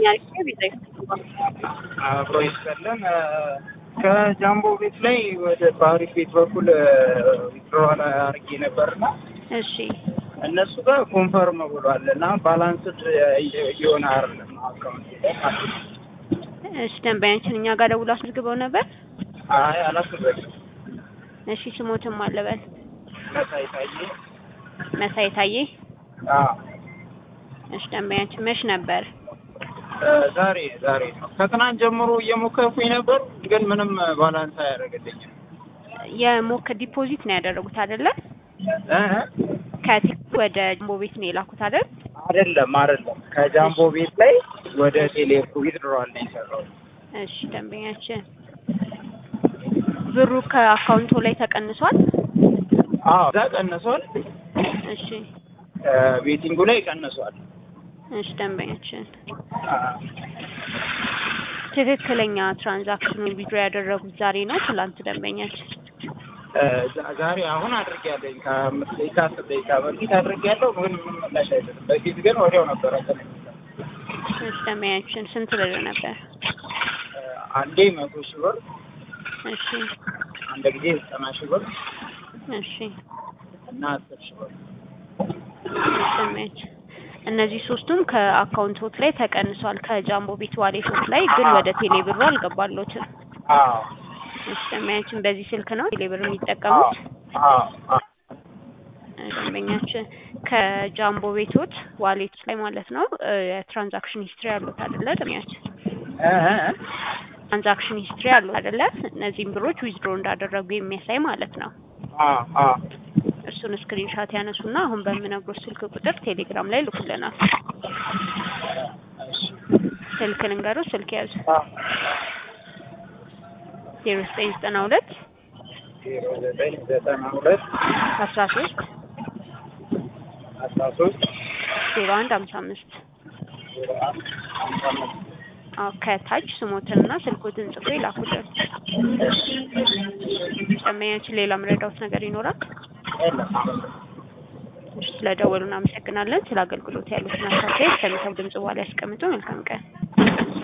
አሪፍ ቤዛ አብሮ ይሰለን ከጃምቦ ቤት ላይ ወደ ባህሪፍ ቤት በኩል ዊትሮዋል አድርጌ ነበርና እሺ እነሱ ጋር ኮንፈርም ብሏል እና ባላንስድ እየሆነ አይደለም አካውንት ላይ ማለት ነው። እሺ ደንበኛችን እኛ ጋር ደውሎ አስመዝግበው ነበር። አይ አላስበልም እሺ ስሞትም አለበል መሳይ ታዬ መሳይ ታዬ። አዎ እሺ ደንበኛችን መች ነበር? ዛሬ ዛሬ ነው። ከትናንት ጀምሮ እየሞከርኩኝ ነበር፣ ግን ምንም ባላንስ አያደርግልኝም። የሞከ ዲፖዚት ነው ያደረጉት አይደለ? እ ከቴክ ወደ ጃምቦ ቤት ነው የላኩት አይደል? አይደለም አይደለም፣ ከጃምቦ ቤት ላይ ወደ ቴሌ ዊዝድሮዋል ነው የሰራው። እሺ ደንበኛችን ብሩ ከአካውንቱ ላይ ተቀንሷል? አዎ እዛ ቀንሷል፣ እሺ ቤቲንጉ ላይ ቀንሷል። እሺ ደንበኛችን ትክክለኛ ትራንዛክሽን ዊዝድሮ ያደረጉት ዛሬ ነው ትላንት? ደንበኛችን ዛ- ዛሬ አሁን አድርጌያለሁ። ከአምስት ደቂቃ አስር ደቂቃ በፊት አድርጌያለሁ፣ ግን ምንም ምላሽ አይሰጥም። በፊት ግን ወዲያው ነበረ እንትን የሚለው። እሺ ደንበኛችን ስንት ብር ነበር? አንዴ መቶ ሺህ ብር፣ እሺ አንድ ጊዜ ዘጠና ሺህ ብር እሺ እና አስር ሺህ ብር እሺ ደንበኛችን እነዚህ ሶስቱም ከአካውንቶት ላይ ተቀንሷል። ከጃምቦ ቤት ዋሌቶት ላይ ግን ወደ ቴሌ ብሩ አልገባሎትም። አዎ እሺ ደንበኛችን በዚህ ስልክ ነው ቴሌ ብር የሚጠቀሙት? አዎ አዎ ደንበኛችን ከጃምቦ ቤቶት ዋሌት ላይ ማለት ነው እ የትራንዛክሽን ሂስትሪ ያሉት አይደለ? ደንበኛችን እ እ እ ትራንዛክሽን ሂስትሪ ያሉት አይደለ? እነዚህም ብሮች ዊዝድሮ እንዳደረጉ የሚያሳይ ማለት ነው። አዎ አዎ እሱን ስክሪንሻት ያነሱና አሁን በምነግሮት ስልክ ቁጥር ቴሌግራም ላይ ልኩልናል። እሺ ስልክ ልንገሩ፣ ስልክ ያዙ አዎ ዜሮ ዘጠኝ ዘጠና ሁለት ዜሮ ዘጠኝ ዘጠና ሁለት አስራ ሶስት አስራ ሶስት ዜሮ አንድ ሀምሳ አምስት ዜሮ አንድ ሃምሳ አምስት አዎ ከታች ስሞትንና ስልኮትን ጽፎ ይላኩልን። ደንበኛችን ሌላ ምረዳውት ነገር ይኖራል? የለም ስለደወሉ እናመሰግናለን። ስለ አገልግሎት ያሉትን አስተያየት ከሚሰሙ ድምጽ በኋላ ያስቀምጡ። መልካም ቀን።